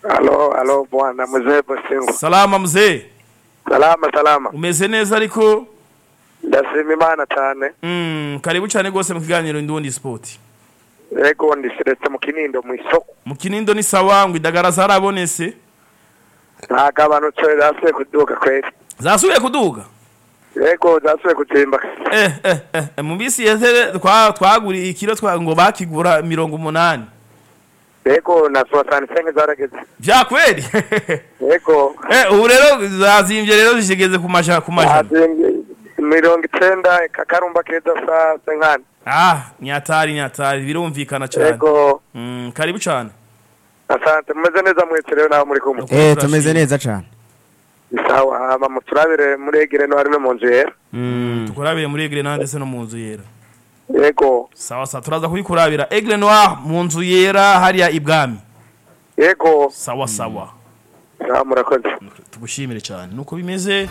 Halo, halo bwana mzee Bosingo. salama mzee Salama salama. umeze neza ariko Ndashima Imana cyane. mm, karibu cyane rwose mu kiganiro indundi sport Ego ndishiretse mu kinindo mu isoko. mu kinindo ni sawa ngo indagara zarabonese Ntago abantu cyo zasuye kuduka kweli. zasubiye kuduga Ego zasuye kuzimba. eh, eh, eh, eh, mu minsi yeze twa- twaguriye ikiro twa ngo bakigura mirongo umunani Ego na 65 zarageze. vya kweli Ego. eh, ubu rero zazimvye rero zishigeze ku majana ku majana Azimbye mirongo icenda kakarumba keza saa senkani. ah nyatari nyatari birumvikana cyane Ego. mm, karibu cyane Asante mumeze neza mwese rero naho muri kumwe. Ukuri eh turashimye. tumeze neza cyane Sawa hama muturabire muri egire no harimo mu nzu yera. tukurabire muri egre nande se no mu nzu yera Ego. sawa sawa turaza kuyikurabira egre noir mu nzu yera hariya ibwami Ego. sawa sawa Sawa murakoze. tugushimire cyane nuko bimeze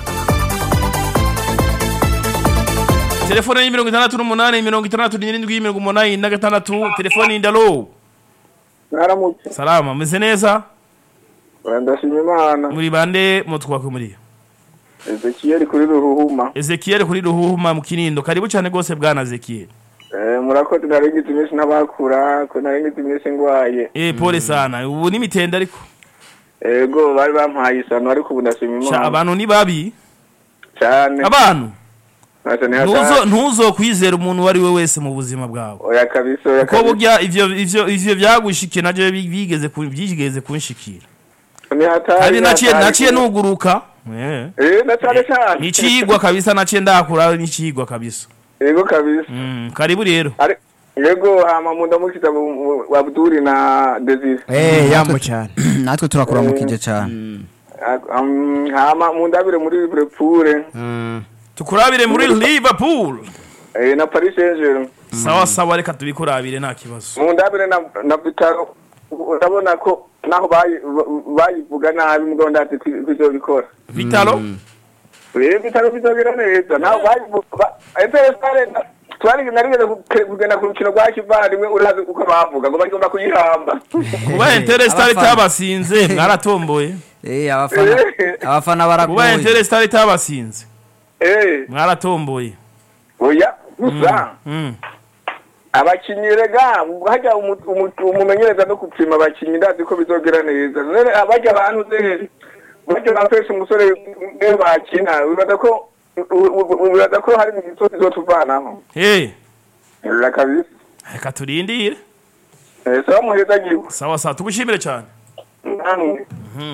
telefone ni mirongo itandatu n'umunani mirongo itandatu n'irindwi mirongo umunani na gatandatu telefone indalo Naramutse. salama meze neza Ndashima Imana. muri bande mutwakwe muri Ezekiel kuri ruhuma. ezekiel kuri ruhuma mu kinindo karibu cyane rwose bwana ezekiel Eh murakoze narengize iminsi n'abakura ko narengize iminsi ngwaye. eh pole sana ubu ni mitende ariko Ego bari bampaye isano ariko ubu ndashima Sha, Imana. abantu ni babi Cyane. abantu Ntacyo ni ntuzo hatari. ntuzo kwizera umuntu uwo ari we wese mu buzima bwawe Oya kabisa oya ko kabisa. burya ivyo ivyo ivyo byagushikiye navyo bi- bigeze ku- byigeze kunshikira Ni hatari. kandi ni naciye hatari. naciye nuguruka eh Eh na cyane cyane. nicigwa kabisa naciye ndakura nicigwa kabisa Ego kabisa. mm, karibu rero Ari Ego hama munda mukita Abduri na Desire. eh yambo cyane natwe turakuramukije cyane Um, hama mundabire muri Liverpool. tukurabire muri liverpool Eh na Paris Saint-Germain. sawa sawa reka tubikurabire nta kibazo mundabire na na Vitaro urabona ko naho bayi- bayivuga nabi mugabo ndazi kwizobikora vitalo rero Vitaro bizogira neza naho bayivuga Epesare twari narigeze ku- kugenda ku rukino rwa kivandimwe urazi uko bavuga ngo bagomba kuyihamba kuba interestar Abafana. itabasinze mwaratomboye eh abafana abafana kuba baragoye interestar itabasinze eh mwaratomboye oya gusa mm. abakinyi rega hajya umu- umu- umumenyereza no gupima abakinyi ndazi ko bizogira neza none abajya abantu ze bajya bafesha umusore iyo bakina wibaza ko u- u- wibaza ko hari imisozi izotuvanaho hey rera kabisa reka turindire Eh, sawa muheza giwe sawa sawa tugushimire cyane namwe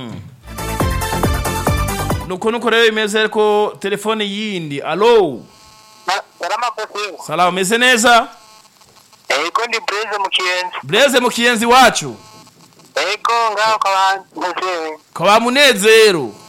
nuko nuko rero bimeze ko telefone yindi alo Salama Bosingo. salama umeze neza Ego ndi Blaise mu Kiyenzi. bureze mu kiyenzi wacu Ego ngaho kabantu. kwa munezero